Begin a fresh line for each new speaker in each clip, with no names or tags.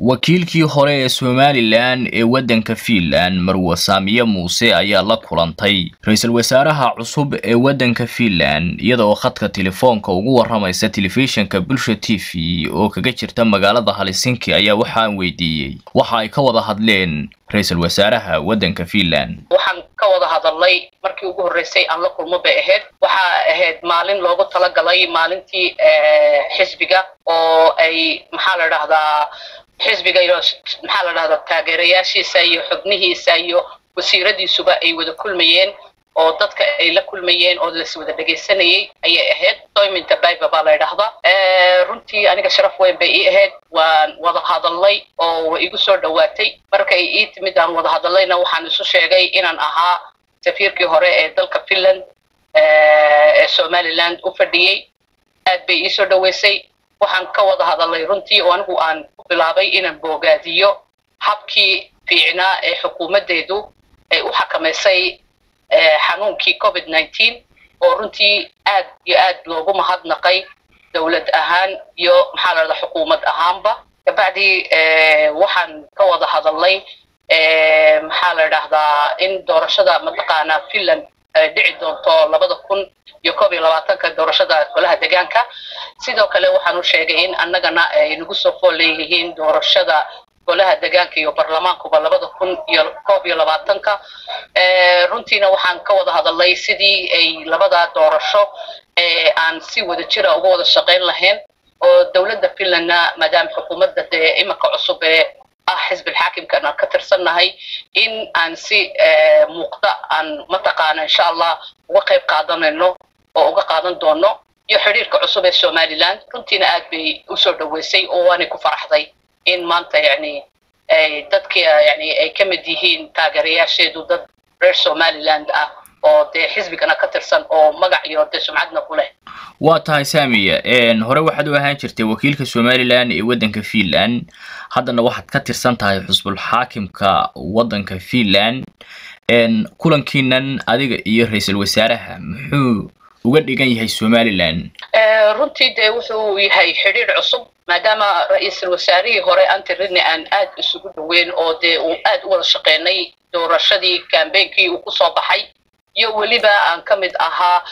wakiilkii hore ee somalilan ee waddanka fiinland marwe saamiye muuse ayaa la kulantay ra-iisul wasaaraha cusub ee waddanka fiinland iyada oo khadka telefoonka ugu waramaysa telefishinka bulsha t v oo kaga jirta magaalada helsinki ayaa waxaan weydiiyey waxa ay ka wada hadleen ra-iisul wasaaraha waddanka fiinland
waxaan ka wada hadalnay markii ugu horreysay aan la kulmo bay ahayd waxaa ahayd maalin loogu talagalay maalintii xisbiga oo ay maxaa la dhahdaa xisbiga iyo maxaa la dhahdaa taageerayaashiisa iyo xubnihiisa iyo wasiiradiisuba ay wada kulmayeen oo dadka ay la kulmayeen oo las wada dhegaysanayay ayay ahayd doyminta biba baa la ydhahdaa runtii aniga sharaf weyn bay ii ahayd waan wada hadalnay oo way igu soo dhowaatay markay ii timid aan wada hadallayna waxaan isu sheegay inaan ahaa safiirkii hore ee dalka finland ee somaliland u fadhiyey aad bay ii soo dhoweysay waxaan ka wada hadalnay runtii oo anigu aan ku bilaabay inaan boogaadiyo habkii fiicnaa ee xukuumaddeedu ay u xakamaysay xanuunkii covid nineteen oo runtii aad iyo aad loogu mahadnaqay dowlad ahaan iyo maxaa la dhahdaa xukuumad ahaanba kabacdi waxaan ka wada hadalnay maxaa la dhahdaa in doorashada mataqaanaa finland dhici doonto labada kun iyo koob iyo labaatanka doorashada golaha deegaanka sidoo kale waxaan u sheegay in annagana ay nagu soo fool leeyihiin doorashada golaha deegaanka iyo baarlamaankuba labada kun iyo koob iyo labaatanka runtiina waxaan ka wada hadalnay sidii ay labada doorasho aan si wada jira uga wada shaqayn lahayn oo dowladda finlandna maadaama xukuumadda dee iminka cusub ee ah xisbil xaakimkan aan ka tirsannahay in aan si muuqda aan mataqaana insha allah uga qayb qaadanayno oo uga qaadan doono iyo xidhiirka cusub ee somaliland runtiina aad bay usoo dhoweysay oo waanay ku faraxday in maanta yani dadka yani ay ka mid yihiin taageerayaasheedu dad reer somaliland ah oo dee xisbigana ka tirsan oo magac iyo dee sumcadna ku leh
waa tahay saamiya hore waxaad u ahaan jirtay wakiilka somalilan ee waddanka fiinland haddana waxaad ka tirsan tahay xusbul xaakimka waddanka fiinland kulankiinan adiga iyo ra-iisul wasaaraha muxuu uga dhigan yahay somalilan
runtii dee wuxuu yahay xidhiir cusub maadaama ra-iisul wasaarihii hore antirini aan aad isugu dhaweyn oo dee uu aad u wada shaqeynay doorashadii kambeynkii uu kusoo baxay iyo weliba aan ka mid ahaa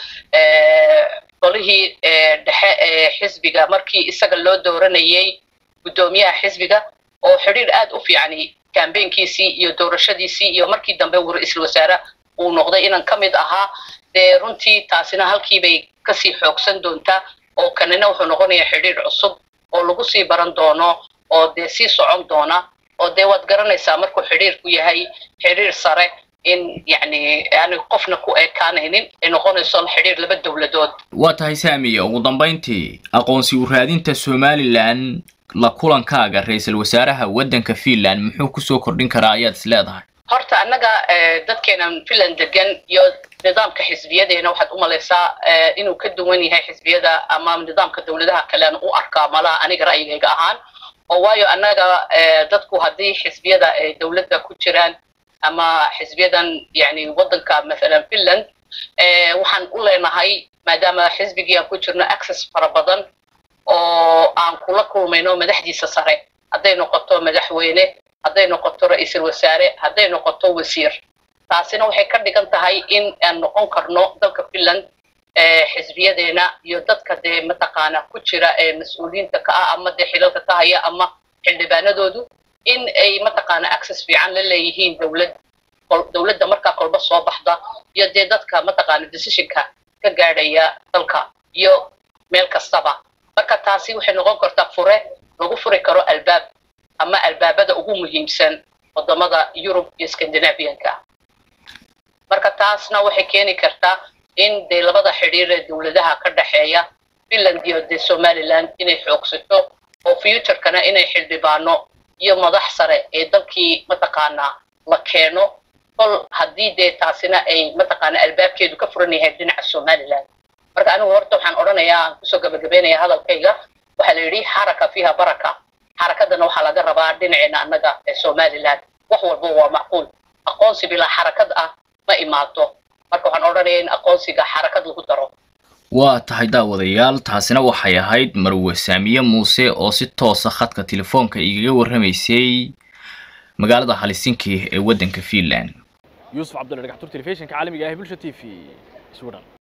qolihii dhexe ee xisbiga markii isaga loo dooranayay guddoomiyaha xisbiga oo xidhiir aad u fiicani kambeynkiisii iyo doorashadiisii iyo markii dambe uu ra-iisul wasaare uu noqday inaan ka mid ahaa dee runtii taasina halkiibay kasii xoogsan doontaa oo kanina wuxuu noqonayaa xidhiir cusub oo lagu sii baran doono oo dee sii socon doona oo dee waad garanaysaa markuu xidhiirku yahay xidhiir sare in yani aani qofna ku ekaanaynin ay noqonayso xidhiir laba dowladood
waa tahay saamiya ugu dambayntii aqoonsi u raadinta somalilan la kulankaaga ra-iisul wasaaraha waddanka fiinland muxuu kusoo kordhin karaa ayaad is leedahay
horta annaga dadkeenan finland degan iyo nidaamka xisbiyadeena waxaad u malaysaa inuu ka duwan yahay xisbiyada ama nidaamka dowladaha kalean u arkaa malaha aniga ra'yigayga ahaan oo waayo annaga dadku haddii xisbiyada ay dowladda ku jiraan ama xisbiyadan yani waddanka mathalan finland waxaan u leenahay maadaama xisbigii aan ku jirno access fara badan oo aan kula kulmayno madaxdiisa sare hadday noqoto madaxweyne hadday noqoto ra-iisul wasaare hadday noqoto wasiir taasina waxay ka dhigan tahay in aan noqon karno dalka finland xisbiyadeena iyo dadka dee mataqaana ku jira ee mas-uuliyiinta ka ah ama dee xilalka ka haya ama xildhibaanadoodu in ay mataqaana access fiican la leeyihiin dowlad dowladda markaa kolba soo baxda iyo dee dadka mataqaana decisionka ka gaadhaya dalka iyo meel kastaba marka taasi waxay noqon kartaa fure lagu furi karo albaab ama albaabada ugu muhiimsan wadamada yurub iyo scandinavianka marka taasna waxay keeni kartaa in dee labada xidhiir ee dowladaha ka dhexeeya finland iyo dee somaliland inay xoogsato oo futurekana inay xildhibaano iyo madax sare ee dalkii mataqaanaa la keeno kol haddii dee taasina ay mataqaana albaabkeedu ka furan yahay dhinaca somaliland marka anigu horta waxaan odhanayaa aan kusoo gabagabeynaya hadalkayga waxaa la yidhi xaraka fiiha baraka xarakadana waxaa laga rabaa dhinaceena annaga ee somaliland wax walba waa macquul aqoonsi bilaa xarakad ah ma imaato marka waxaan odhanaya in aqoonsiga xarakad lagu daro
waa tahay daawadayaal taasina waxay ahayd marwe saamiye muuse oo si toosa khadka telefoonka igaga warramaysay magaalada halisinki ee waddanka finland
yuusuf cabdulla dhagaxtur telefishinka caalamiga ah ee bulsha t v sweden